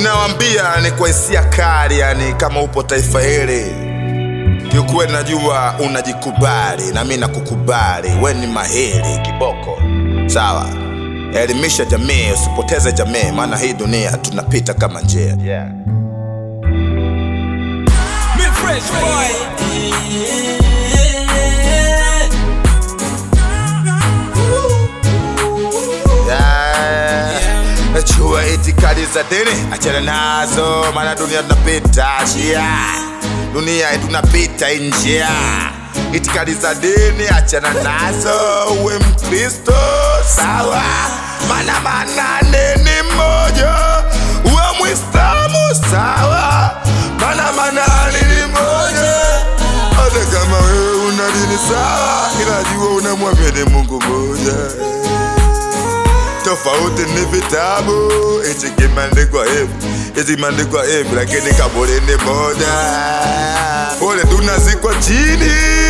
ninawambia ni kwa hisia kali, yani kama upo taifa hili kiukweli, najua unajikubali na mi nakukubali, we ni mahiri kiboko, sawa. Elimisha jamii, usipoteze jamii, maana hii dunia tunapita kama njia yeah. Me fresh boy. Yeah. Najua itikadi za dini achana nazo, maana dunia tunapita njia, dunia tunapita hii njia. Itikadi za dini achana nazo, uwe Mkristo sawa, maana manane ni mmoja, uwe Mwislamu sawa, maana manane ni moja. Hata kama wewe una dini sawa, ila jua unamwamini Mungu mmoja tofauti ni vitabu, hichi kimeandikwa hivi, hichi kimeandikwa hivi, lakini kaburi ni moja. Pole tunazikwa chini.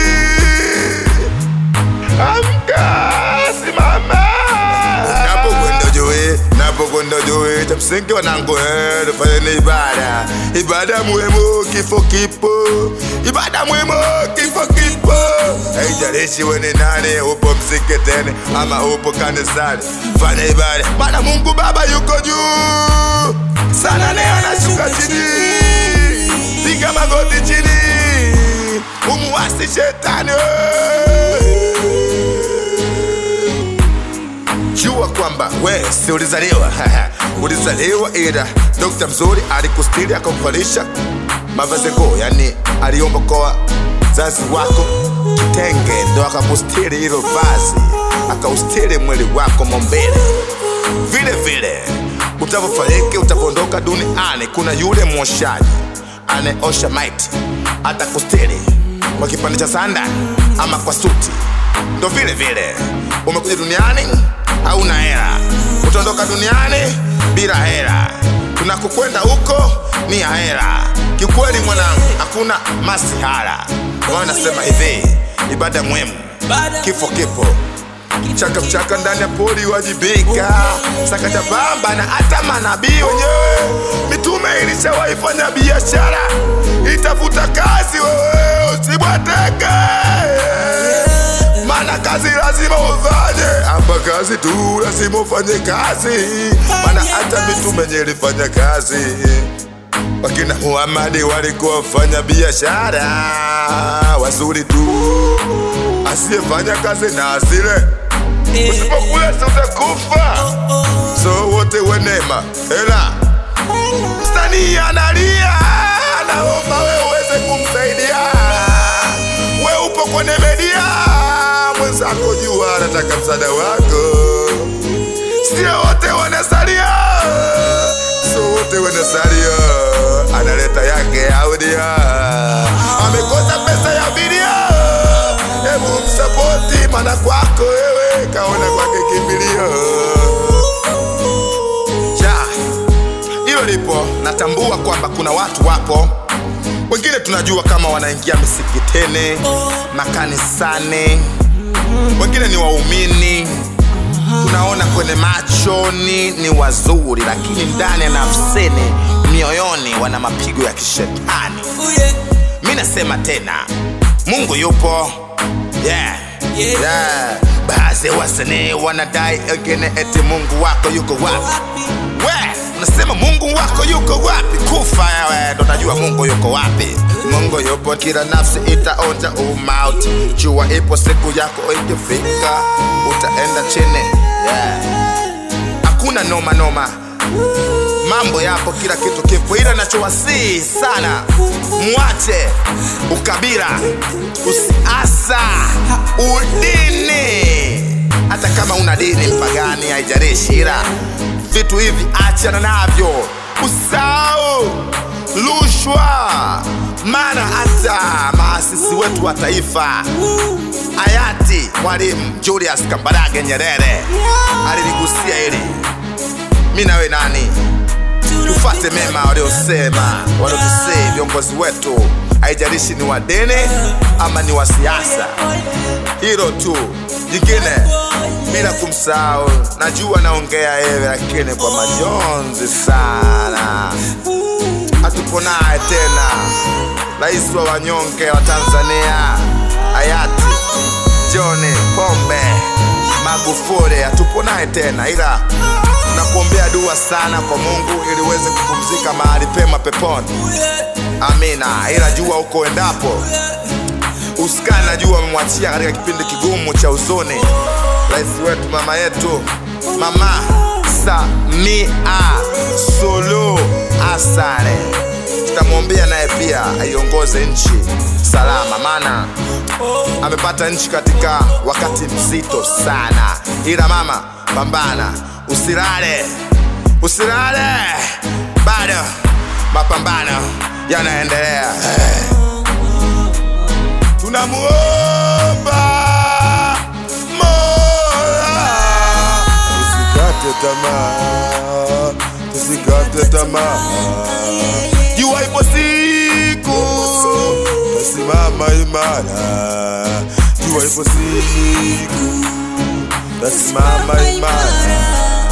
Amka, simama. Napokwenda juu, napokwenda juu, cha msingi wanangu, eh, tufanye ibada, ibada muhimu, kifo kipo, ibada muhimu, kifo kipo. Haijalishi we ni nani, upo msikitini ama upo kanisani, fanya ibada, maana Mungu Baba yuko juu sana, leo anashuka chini, piga magoti chini, umuasi shetani jua kwamba we si ulizaliwa ulizaliwa, ila dokta mzuri alikustiri akamvalisha mavazi kuu, yani aliomba kwa zazi wako kitenge, ndo akakustiri hilo vazi, akaustiri mwili wako mombele. Vile vile utavyofariki, utavyoondoka duniani, kuna yule mwoshaji anayeosha maiti, atakustiri kwa kipande cha sanda ama kwa suti. Ndo vile vile umekuja duniani hauna hela, utaondoka duniani bila hela. Tunakokwenda huko ni ya hela. Kiukweli mwanangu, hakuna masihara. Wao nasema hivi, ibada muhimu, kifo kipo mchaka mchaka ndani ya pori wajibika, sakata bamba na hata manabii wenyewe. Mitume ilishawaifanya biashara, itafuta kazi, wewe usibwateke maana kazi lazima ufanye hapa, kazi tu lazima ufanye kazi, maana hata mitume yenye ilifanya kazi. Wakina Muhamadi walikuwa wafanya biashara wazuri tu, asiyefanya kazi na asile, usipokula si utakufa. So wote wenema hela, msanii analia, anaomba we uweze kumsaidia, we upo kwenye media mwenzako jua anataka msaada wako, sio wote wanasalia, sio wote wanasalia, analeta yake audia, amekosa pesa ya bilia, hebu msapoti, mana kwako wewe kaona kwake kimbilio ja hilo lipo. Natambua kwamba kuna watu wapo wengine tunajua kama wanaingia misikitini, makanisani, wengine ni waumini, tunaona kwenye machoni ni wazuri, lakini ndani ya nafsini, mioyoni wana mapigo ya kishetani. Mi nasema tena, Mungu yupo yeah. Yeah. Yeah. Baadhi ya wasanii wanadai wengine eti Mungu wako yuko wapi? We unasema Mungu wako yuko wapi? Kufa wewe ndo unajua Mungu yuko wapi. Mungu yupo, kila nafsi itaonja umauti. Jua ipo siku yako ikifika, utaenda chini yeah. Hakuna noma noma, mambo yapo, kila kitu kipo, ila nachowasihi sana, mwache ukabila, usiasa, udini. Hata kama una dini mpagani, haijalishi, ila vitu hivi achana navyo, usahau rushwa, maana hata maasisi wetu wa taifa hayati Mwalimu Julius Kambarage Nyerere aliligusia hili. Mi nawe nani? Tufate mema waliosema, waliotusii viongozi wetu, haijalishi ni wa dini ama ni wa siasa. Hilo tu, jingine bila kumsahau najua naongea yewe lakini kwa majonzi sana hatupo naye tena rais wa wanyonge wa tanzania hayati johni pombe magufuli hatupo naye tena ila tunakuombea dua sana kwa mungu ili uweze kupumzika mahali pema peponi amina ila jua huko endapo usikani najua amemwachia katika kipindi kigumu cha usoni rais wetu mama yetu mama samia sulu asane tutamwombea naye pia aiongoze nchi salama maana amepata nchi katika wakati mzito sana ila mama pambana usilale usilale bado mapambano yanaendelea tunamuomba mola tusikate tamaa tusikate tamaa jua ipo siku tasimama imara jua ipo siku tasimama imara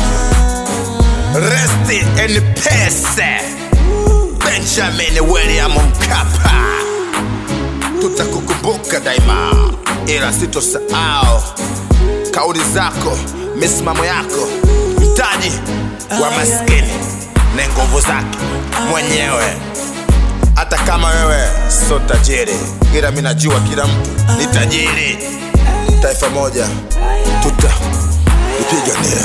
rest in peace benjamin william mkapa tutakukumbuka daima ila sitosahau kauli zako misimamo yako mtaji wa maskini ni nguvu zake mwenyewe hata kama wewe sio tajiri ila mi najua kila mtu ni tajiri taifa moja tutaipigania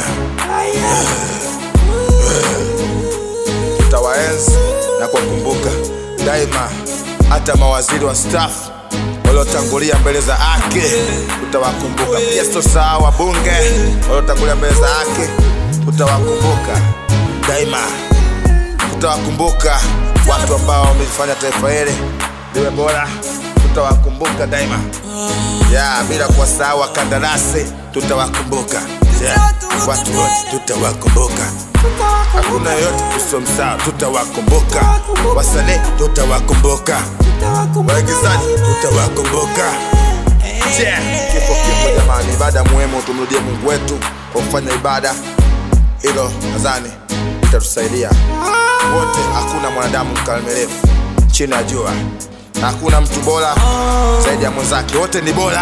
tutawaenzi na kuwakumbuka daima hata mawaziri wa staff waliotangulia mbele za haki tutawakumbuka pia sitosahau wabunge waliotangulia mbele za haki tutawakumbuka daima tutawakumbuka watu ambao wamelifanya taifa hili liwe bora tutawakumbuka daima ya bila kuwasahau wakandarasi tutawakumbuka yeah. watu wote tutawakumbuka hakuna yoyote tusomsahau tutawakumbuka wasanii tutawakumbuka waigizaji tutawakumbuka yeah. kifo kipo jamani ibada muhimu tumrudie mungu wetu kwa kufanya ibada hilo nadhani itatusaidia wote hakuna mwanadamu mkamilifu chini ya jua hakuna mtu bora zaidi ya mwenzake wote ni bora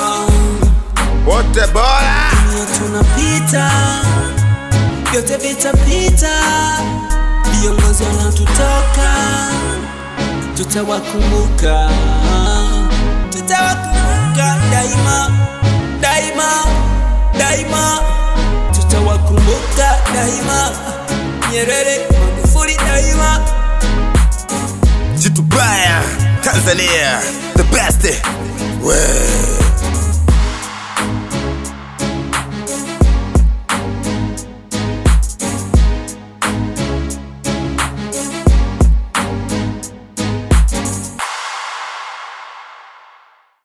wote bora tunapita vyote vitapita viongozi wanaotutoka tutawakumbuka tutawakumbuka daima daima daima tutawakumbuka daima nyerere magufuli daima jitu baya tanzania the best we